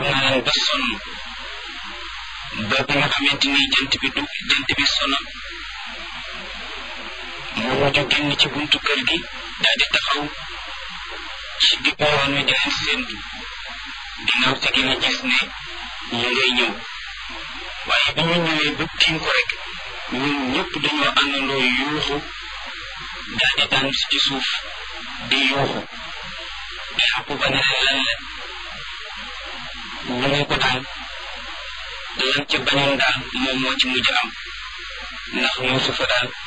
na leen ba sonn ba bi nga xamante ni jant bi du jant bi sona mu mujj génn ci buntu kër gi daal di taxaw ci diggu yoon wi di leen séentu ginnaaw si gi nga gis ne ñu ngay ñëw waaye bi ñu ñëwee ba tiim ko rek ñun ñëpp dañoo àndandoo yuuxu daal di daan ci suuf di yuuxu Yaquba ne leen lan la ñu ne ko daal lan ca bañoon daal moom moo ci mujj am ndax Yuusufa daal